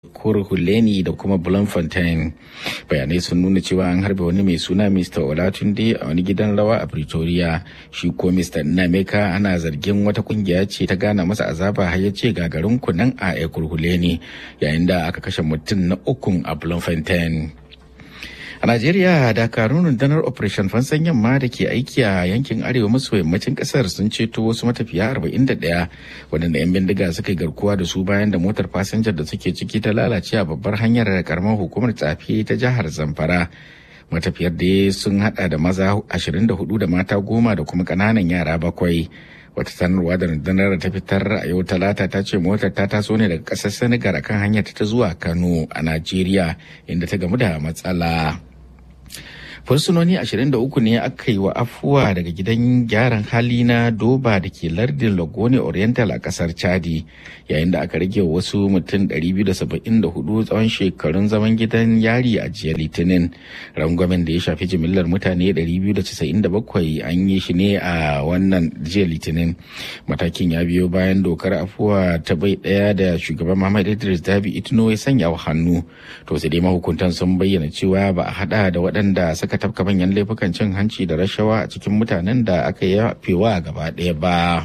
Huleni da kuma Bloemfontein. Bayanai sun nuna cewa an harbe wani mai suna Mr. Olatunde a wani gidan rawa a Pretoria. Shi ko Mr. Nameka ana zargin wata kungiya ce ta gana masa azaba har ya ce gagarin kunan a Huleni yayin da aka kashe mutum na ukun a Bloemfontein. A Najeriya, dakarun rundunar Operation Fansan Yamma da ke aiki a yankin arewa maso yammacin kasar sun ceto wasu matafiya 41 waɗanda 'yan bindiga suka yi garkuwa da su bayan da motar fasinjar da suke ciki ta lalace a babbar hanyar karamar hukumar tsafi ta jihar Zamfara. Matafiyar da sun hada da maza 24 da mata goma da kuma ƙananan yara bakwai. wata sanarwa da rundunar ta fitar a yau talata ta ce motar ta taso ne daga ƙasar senegal akan hanyar ta zuwa kano a najeriya inda ta gamu da matsala fursunoni 23 ne aka yi wa afuwa daga gidan gyaran hali na doba da ke lardin lagone oriental a kasar chadi yayin da aka rage wasu mutum 274 tsawon shekarun zaman gidan yari a jiya litinin rangwamen da ya shafi jimillar mutane 297 an yi shi ne a wannan jiya litinin matakin ya biyo bayan dokar afuwa ta bai daya da shugaban muhammad idris dabi itno ya sanya wa hannu to sai dai mahukuntan sun bayyana cewa ba a hada da waɗanda suka tafka manyan laifukan cin hanci da rashawa a cikin mutanen da aka yafewa gaba ɗaya ba.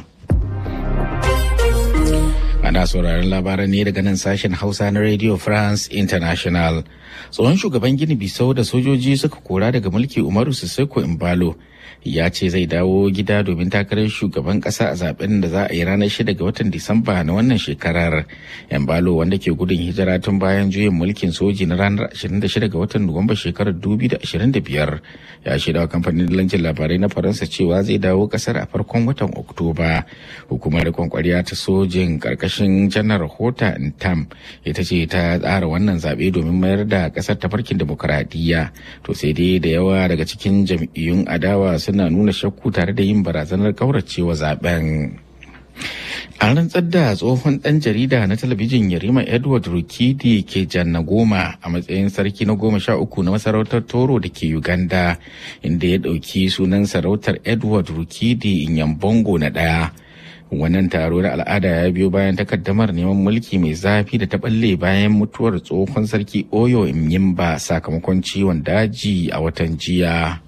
Ana sauraron labaran ne daga nan sashen Hausa na Radio France International. Tsohon shugaban Gini Bisau da sojoji suka kora daga mulki Umaru Sissoko Imbalo ya ce zai dawo gida domin takarar shugaban kasa a zaben da za a yi ranar 6 ga watan Disamba na wannan shekarar. Imbalo wanda ke gudun hijira tun bayan juyin mulkin soji na ranar 26 ga watan Nuwamba shekarar 2025 ya shaida wa kamfanin lancin labarai na Faransa cewa zai dawo kasar a farkon watan Oktoba. Hukumar kwankwariya ta sojin karkashin janar Hota Ntam ita ce ta tsara wannan zaɓe domin mayar da ƙasar tafarkin demokuraɗiyya. To sai dai da yawa daga cikin jam'iyyun adawa suna nuna shakku tare da yin barazanar kauracewa zaben. An rantsar da tsohon ɗan jarida na talabijin Yarima Edward Rukidi ke janna goma a matsayin sarki na goma sha uku na masarautar Toro da ke Uganda, inda ya ɗauki sunan sarautar Edward Rukidi Inyambongo na ɗaya. Wannan taro na al'ada ya biyo bayan takaddamar neman mulki mai zafi da ta balle bayan mutuwar tsohon sarki Oyo Imyimba sakamakon ciwon daji a watan jiya.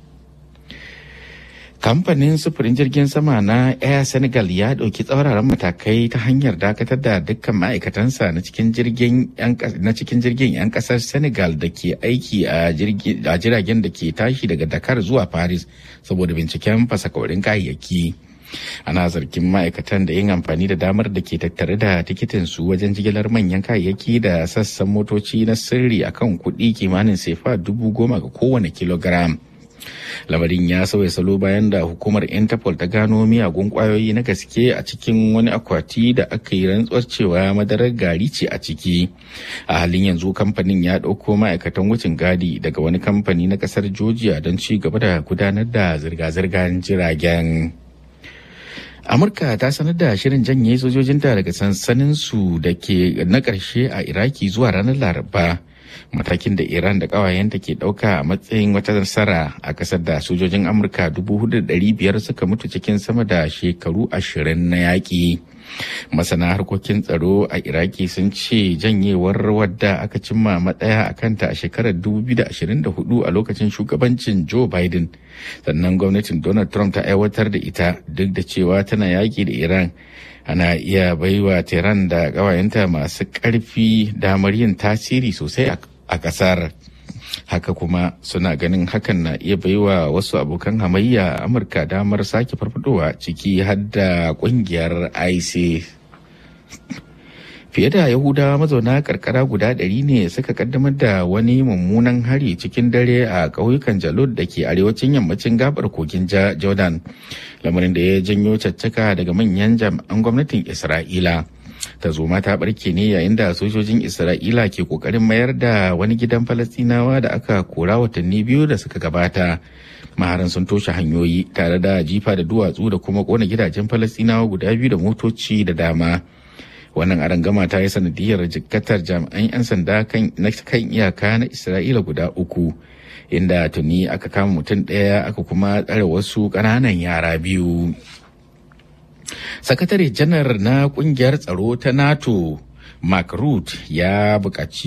kamfanin sufurin jirgin sama na air senegal ya ɗauki tsauraran matakai ta hanyar dakatar da dukkan ma'aikatansa na cikin jirgin yan ƙasar senegal da ke aiki a jiragen da ke tashi daga dakar zuwa paris saboda binciken fasakaurin kayayyaki ana zargin ma'aikatan da yin amfani da damar da ke tattare da tikitin su wajen jigilar manyan kayayyaki da sassan motoci na sirri akan kuɗi kimanin sefa dubu goma ga kowane kilogram lamarin ya sauya salo bayan da hukumar interpol ta gano miyagun kwayoyi na gaske a cikin wani akwati da aka yi rantsuwar cewa madarar gari ce a ciki a halin yanzu kamfanin ya ɗauko ma'aikatan wucin gadi daga wani kamfani na ƙasar georgia don ci gaba da gudanar da zirga-zirgar jiragen amurka ta sanar da shirin janye sojojinta daga sansaninsu da ke na ƙarshe a iraki zuwa ranar laraba matakin da iran da ƙawayenta ke ɗauka a matsayin wata nasara a ƙasar da sojojin amurka 4,500 suka mutu cikin sama da shekaru ashirin na yaƙi masana harkokin tsaro a iraki sun ce janyewar wadda aka cimma matsaya a kanta a shekarar 2024 a lokacin shugabancin joe biden sannan gwamnatin donald trump ta aiwatar da ita duk da cewa tana yaƙi da iran ana iya baiwa tehran da ƙawayenta masu ƙarfi damar yin tasiri sosai a ƙasar haka kuma suna ganin hakan na iya baiwa wasu abokan hamayya a amurka damar sake farfadowa ciki har da ƙungiyar isis fiye da yahudawa mazauna karkara guda ɗari ne suka kaddamar da wani mummunan hari cikin dare a ƙauyukan jalud da ke arewacin yammacin gabar kogin jordan lamarin da ya janyo caccaka daga manyan jami'an gwamnatin isra'ila zoma ta barke ne yayin da sojojin isra'ila ke kokarin mayar da wani gidan falastinawa da aka kora watanni biyu da suka gabata maharan sun toshe hanyoyi tare da jifa da duwatsu da kuma kona gidajen falastinawa guda biyu da motoci da dama wannan arangama ta yi sanadiyar jikkatar jami'an 'yan sanda na kan iyaka na isra'ila guda uku inda tuni aka kama mutum ɗaya aka kuma tsare wasu ƙananan yara biyu sakatare janar na kungiyar tsaro ta nato mark root ya buƙaci